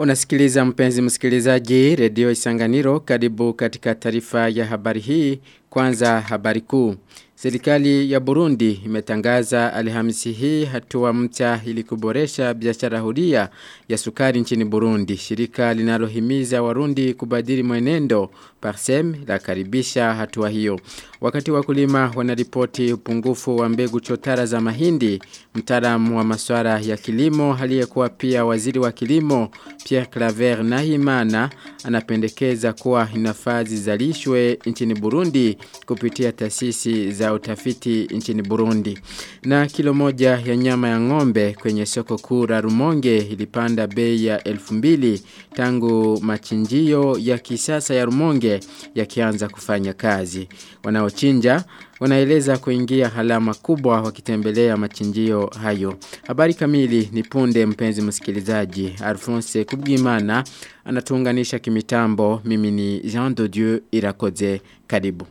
Unasikiliza mpenzi msikilizaji redio Isanganiro karibu katika taarifa ya habari hii kwanza habari kuu. Serikali ya Burundi imetangaza Alhamisi hii hatua mpya ili kuboresha biashara huria ya sukari nchini Burundi. Shirika linalohimiza Warundi kubadili mwenendo Parsem la karibisha hatua hiyo. Wakati wakulima wanaripoti upungufu wa mbegu chotara za mahindi, mtaalamu wa masuala ya kilimo aliyekuwa pia waziri wa kilimo Pierre Claver Nahimana anapendekeza kuwa inafaa zizalishwe nchini Burundi kupitia taasisi za utafiti nchini Burundi. Na kilo moja ya nyama ya ng'ombe kwenye soko kuu la Rumonge ilipanda bei ya 2000 tangu machinjio ya kisasa ya Rumonge yakianza kufanya kazi. Wanaochinja wanaeleza kuingia halama kubwa wakitembelea machinjio hayo. Habari kamili ni punde mpenzi msikilizaji. Alphonse Kubwimana anatuunganisha kimitambo. Mimi ni Jean de Dieu Irakoze. Karibu.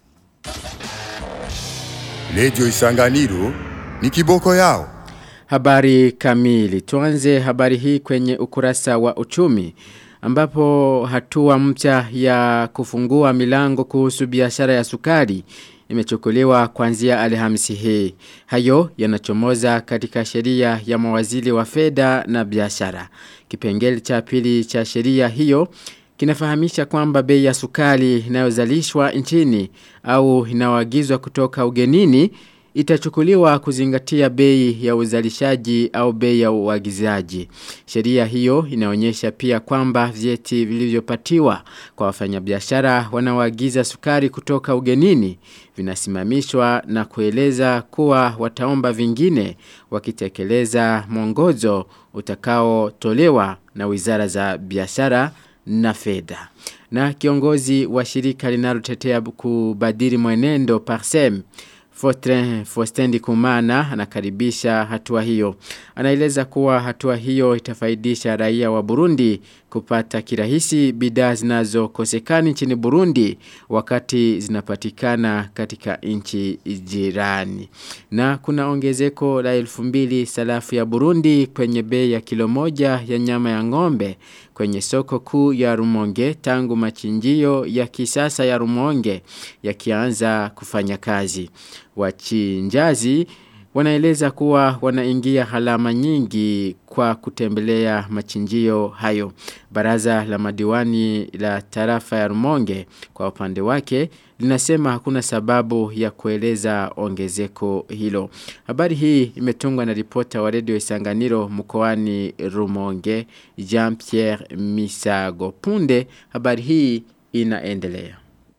Lejo Isanganiro ni kiboko yao. Habari kamili. Tuanze habari hii kwenye ukurasa wa uchumi ambapo hatua mpya ya kufungua milango kuhusu biashara ya sukari imechukuliwa kuanzia Alhamisi hii. Hayo yanachomoza katika sheria ya mawaziri wa fedha na biashara. Kipengele cha pili cha sheria hiyo kinafahamisha kwamba bei ya sukari inayozalishwa nchini au inayoagizwa kutoka ugenini itachukuliwa kuzingatia bei ya uzalishaji au bei ya uagizaji. Sheria hiyo inaonyesha pia kwamba vyeti vilivyopatiwa kwa wafanyabiashara wanaoagiza sukari kutoka ugenini vinasimamishwa na kueleza kuwa wataomba vingine wakitekeleza mwongozo utakaotolewa na wizara za biashara na fedha. Na kiongozi wa shirika linalotetea kubadili mwenendo Parsem Fortran Fostendi Kumana anakaribisha hatua hiyo. Anaeleza kuwa hatua hiyo itafaidisha raia wa Burundi kupata kirahisi bidhaa zinazokosekana nchini Burundi wakati zinapatikana katika nchi jirani. Na kuna ongezeko la 2000 salafu ya Burundi kwenye bei ya kilo moja ya nyama ya ng'ombe kwenye soko kuu ya Rumonge tangu machinjio ya kisasa ya Rumonge yakianza kufanya kazi. Wachinjazi wanaeleza kuwa wanaingia halama nyingi kwa kutembelea machinjio hayo. Baraza la madiwani la tarafa ya Rumonge kwa upande wake linasema hakuna sababu ya kueleza ongezeko hilo. Habari hii imetungwa na ripota wa redio Isanganiro mkoani Rumonge Jean-Pierre Misago. Punde habari hii inaendelea.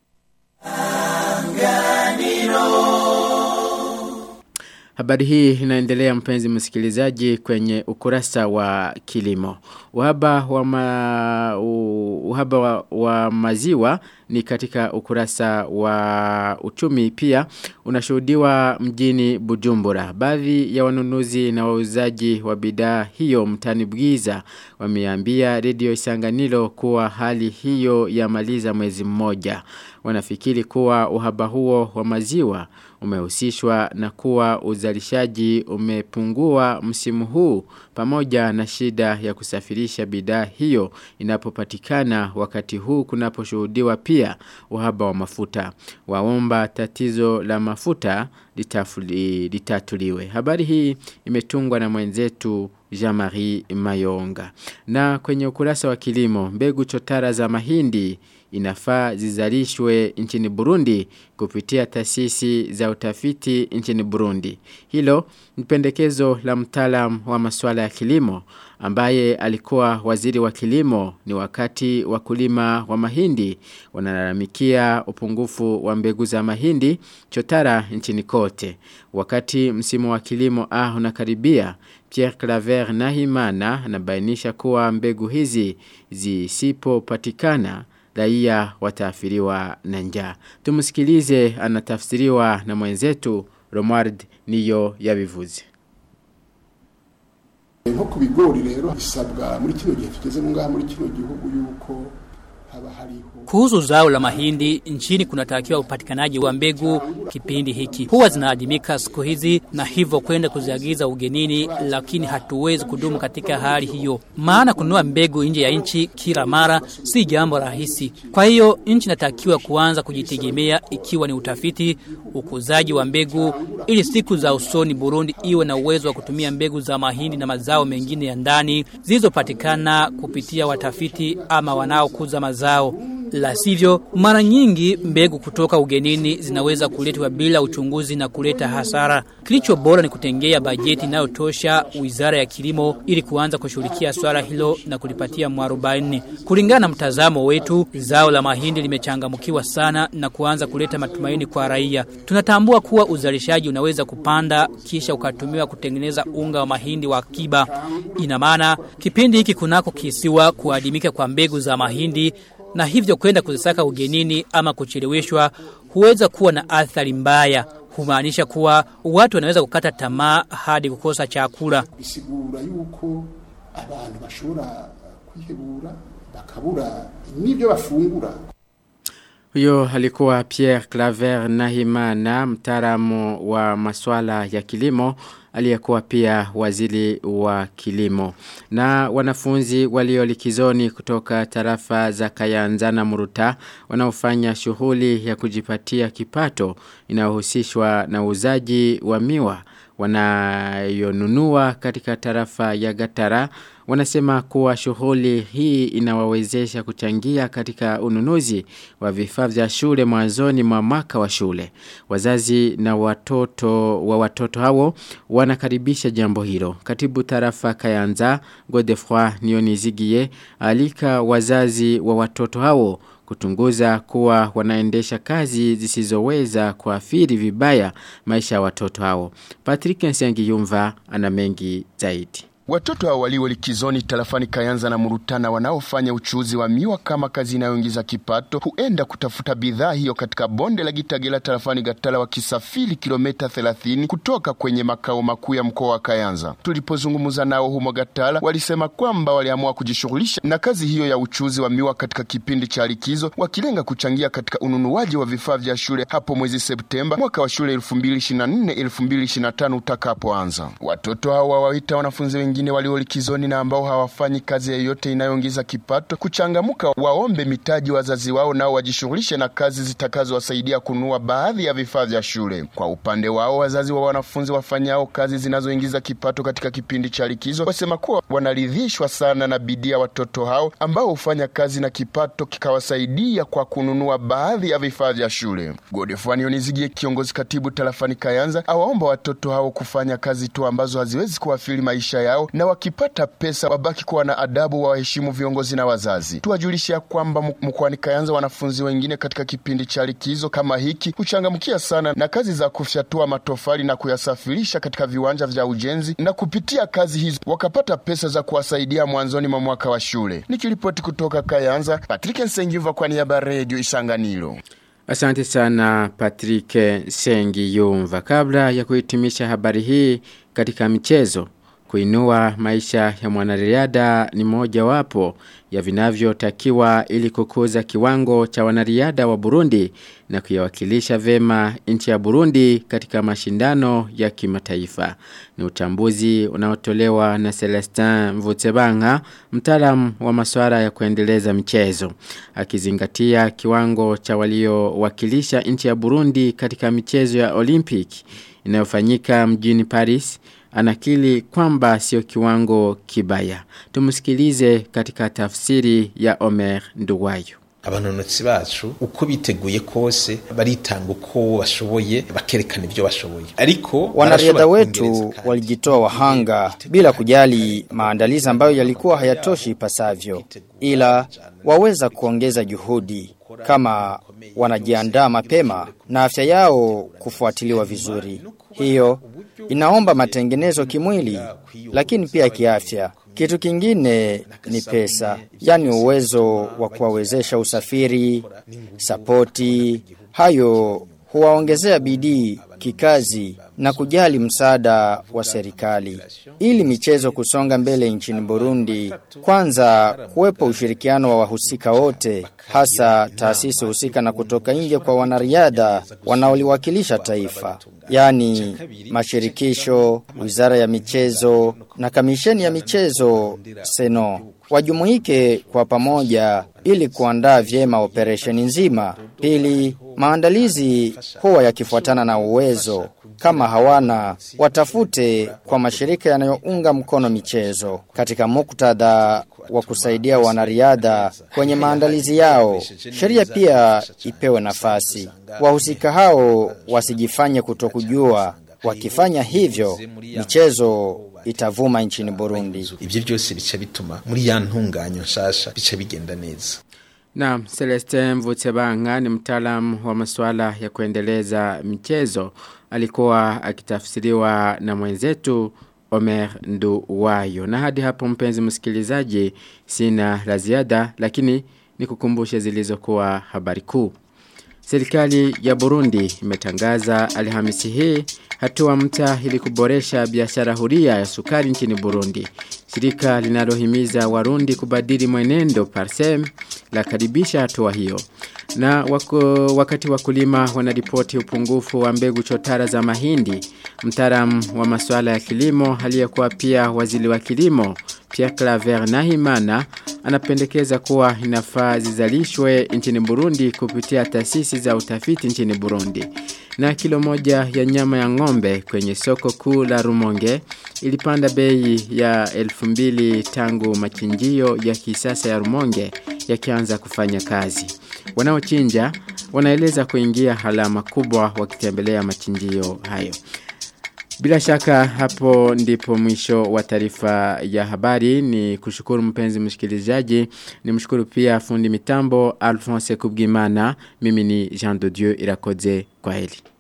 Habari hii inaendelea mpenzi msikilizaji kwenye ukurasa wa kilimo. Uhaba wa, ma, uhaba wa, wa maziwa ni katika ukurasa wa uchumi pia unashuhudiwa mjini Bujumbura. Baadhi ya wanunuzi na wauzaji wa bidhaa hiyo mtani Bwiza wameambia redio Isanganiro kuwa hali hiyo yamaliza mwezi mmoja. Wanafikiri kuwa uhaba huo wa maziwa umehusishwa na kuwa uzalishaji umepungua msimu huu pamoja na shida ya kusafirisha bidhaa hiyo inapopatikana wakati huu kunaposhuhudiwa pia uhaba wa mafuta. Waomba tatizo la mafuta litafuli, litatuliwe. Habari hii imetungwa na mwenzetu Jean-Marie Mayonga. Na kwenye ukurasa wa kilimo, mbegu chotara za mahindi inafaa zizalishwe nchini Burundi kupitia taasisi za utafiti nchini Burundi. Hilo ni pendekezo la mtaalam wa masuala ya kilimo ambaye alikuwa waziri wa kilimo ni wakati wakulima wa mahindi wanalalamikia upungufu wa mbegu za mahindi chotara nchini kote. Wakati msimu wa kilimo ah unakaribia Pierre Claver Nahimana anabainisha kuwa mbegu hizi zisipopatikana raia wataathiriwa na njaa. Tumsikilize anatafsiriwa na mwenzetu Romard niyo yabivuze. nko ku bigori rero bisabwa muri kino gihe tugeze ngaha muri kino gihugu yuko Kuhusu zao la mahindi nchini kunatakiwa upatikanaji wa mbegu kipindi hiki. Huwa zinaadimika siku hizi na hivyo kwenda kuziagiza ugenini, lakini hatuwezi kudumu katika hali hiyo, maana kununua mbegu nje ya nchi kila mara si jambo rahisi. Kwa hiyo nchi inatakiwa kuanza kujitegemea, ikiwa ni utafiti, ukuzaji wa mbegu, ili siku za usoni Burundi iwe na uwezo wa kutumia mbegu za mahindi na mazao mengine ya ndani zilizopatikana kupitia watafiti ama wanaokuza mazao. La sivyo, mara nyingi mbegu kutoka ugenini zinaweza kuletwa bila uchunguzi na kuleta hasara. Kilicho bora ni kutengea bajeti inayotosha Wizara ya Kilimo ili kuanza kushughulikia swala hilo na kulipatia mwarobaini. Kulingana na mtazamo wetu, zao la mahindi limechangamkiwa sana na kuanza kuleta matumaini kwa raia. Tunatambua kuwa uzalishaji unaweza kupanda kisha ukatumiwa kutengeneza unga wa mahindi wa akiba. Ina maana kipindi hiki kunako kisiwa kuadimika kwa mbegu za mahindi na hivyo kwenda kuzisaka ugenini ama kucheleweshwa huweza kuwa na athari mbaya humaanisha kuwa watu wanaweza kukata tamaa hadi kukosa chakula bisigura yuko abantu bashobora kwihebura bakabura n'ibyo bafungura Huyo alikuwa Pierre Claver Nahimana, mtaalamu wa masuala ya kilimo, aliyekuwa pia waziri wa kilimo. Na wanafunzi walio likizoni kutoka tarafa za Kayanza na Muruta wanaofanya shughuli ya kujipatia kipato inayohusishwa na uzaji wa miwa wanayonunua katika tarafa ya Gatara wanasema kuwa shughuli hii inawawezesha kuchangia katika ununuzi wa vifaa vya shule mwanzoni mwa mwaka wa shule. Wazazi na watoto wa watoto hao wanakaribisha jambo hilo. Katibu tarafa Kayanza Godefroy Nionizigie alika wazazi wa watoto hao kutunguza kuwa wanaendesha kazi zisizoweza kuathiri vibaya maisha ya watoto hao. Patrick Nsengiyumva ana mengi zaidi. Watoto hao walio likizoni tarafani Kayanza na Murutana wanaofanya uchuuzi wa miwa kama kazi inayoingiza kipato huenda kutafuta bidhaa hiyo katika bonde la Gitagela tarafani Gatala wakisafiri kilomita 30 kutoka kwenye makao makuu ya mkoa wa Kayanza. Tulipozungumza nao humo Gatala, walisema kwamba waliamua kujishughulisha na kazi hiyo ya uchuuzi wa miwa katika kipindi cha likizo, wakilenga kuchangia katika ununuaji wa vifaa vya shule hapo mwezi Septemba mwaka wa shule 2024-2025 utakapoanza. Watoto hao wawaita wanafunzi wengi wengine walio likizoni na ambao hawafanyi kazi yoyote inayoingiza kipato kuchangamuka, waombe mitaji wazazi wao nao wajishughulishe na kazi zitakazowasaidia kununua baadhi ya vifaa vya shule. Kwa upande wao, wazazi wa wanafunzi wafanyao kazi zinazoingiza kipato katika kipindi cha likizo wasema kuwa wanaridhishwa sana na bidii ya watoto hao ambao hufanya kazi na kipato kikawasaidia kwa kununua baadhi ya vifaa vya shule. Godefani Onizigie, kiongozi katibu tarafani Kayanza, awaomba watoto hao kufanya kazi tu ambazo haziwezi kuathiri maisha yao na wakipata pesa wabaki kuwa na adabu, waheshimu viongozi na wazazi. Tuwajulisha kwamba mkoani Kayanza wanafunzi wengine katika kipindi cha likizo kama hiki huchangamkia sana na kazi za kufyatua matofali na kuyasafirisha katika viwanja vya ujenzi, na kupitia kazi hizo wakapata pesa za kuwasaidia mwanzoni mwa mwaka wa shule. Nikiripoti kutoka Kayanza, Patrick Nsengiva kwa niaba ya Radio Isanganiro. Asante sana Patrick Sengiyumva. Kabla ya kuhitimisha habari hii katika michezo, kuinua maisha ya mwanariadha ni moja wapo ya vinavyotakiwa ili kukuza kiwango cha wanariadha wa Burundi na kuyawakilisha vema nchi ya Burundi katika mashindano ya kimataifa. Ni uchambuzi unaotolewa na Celestin Mvutebanga, mtaalamu wa masuala ya kuendeleza michezo. Akizingatia kiwango cha waliowakilisha nchi ya Burundi katika michezo ya Olympic inayofanyika mjini Paris anakili kwamba sio kiwango kibaya. Tumusikilize katika tafsiri ya Omer Nduwayo. abanonotsi bacu uko biteguye kose baritanga uko bashoboye bakerekana ibyo bashoboye ariko wanariadha wetu walijitoa wahanga bila kujali maandalizi ambayo yalikuwa hayatoshi ipasavyo, ila waweza kuongeza juhudi kama wanajiandaa mapema na afya yao kufuatiliwa vizuri. Hiyo inaomba matengenezo kimwili, lakini pia kiafya. Kitu kingine ni pesa, yani uwezo wa kuwawezesha usafiri, sapoti. Hayo huwaongezea bidii kikazi na kujali msaada wa serikali. Ili michezo kusonga mbele nchini Burundi, kwanza kuwepo ushirikiano wa wahusika wote, hasa taasisi husika na kutoka nje kwa wanariadha wanaoliwakilisha taifa, yaani mashirikisho, wizara ya michezo na kamisheni ya michezo Seno wajumuike kwa pamoja ili kuandaa vyema operesheni nzima. Pili, maandalizi huwa yakifuatana na uwezo. Kama hawana, watafute kwa mashirika yanayounga mkono michezo katika muktadha wa kusaidia wanariadha kwenye maandalizi yao. Sheria pia ipewe nafasi. Wahusika hao wasijifanye kutokujua. Wakifanya hivyo, michezo itavuma nchini Burundi. ivyo byose bica bituma muri ya ntunganyo nshasha bica bigenda neza Na Celeste Mvutebanga ni mtaalamu wa masuala ya kuendeleza michezo. Alikuwa akitafsiriwa na mwenzetu Omer Nduwayo. Na hadi hapo mpenzi msikilizaji sina la ziada lakini nikukumbushe zilizokuwa habari kuu. Serikali ya Burundi imetangaza Alhamisi hii hatua mpya ili kuboresha biashara huria ya sukari nchini Burundi. Shirika linalohimiza Warundi kubadili mwenendo Parsem la karibisha hatua hiyo. Na wako, wakati wakulima wanaripoti upungufu wa mbegu chotara za mahindi, mtaalamu wa masuala ya kilimo aliyekuwa pia waziri wa kilimo Pierre Claver Nahimana anapendekeza kuwa inafaa zizalishwe nchini Burundi kupitia taasisi za utafiti nchini Burundi. Na kilo moja ya nyama ya ng'ombe kwenye soko kuu la Rumonge ilipanda bei ya 2000 tangu machinjio ya kisasa ya Rumonge yakianza kufanya kazi. Wanaochinja wanaeleza kuingia halama kubwa wakitembelea machinjio hayo. Bila shaka hapo ndipo mwisho wa taarifa ya habari ni kushukuru mpenzi msikilizaji ni mshukuru pia fundi mitambo Alphonse Kubgimana mimi ni Jean de Dieu Irakoze kwa heli.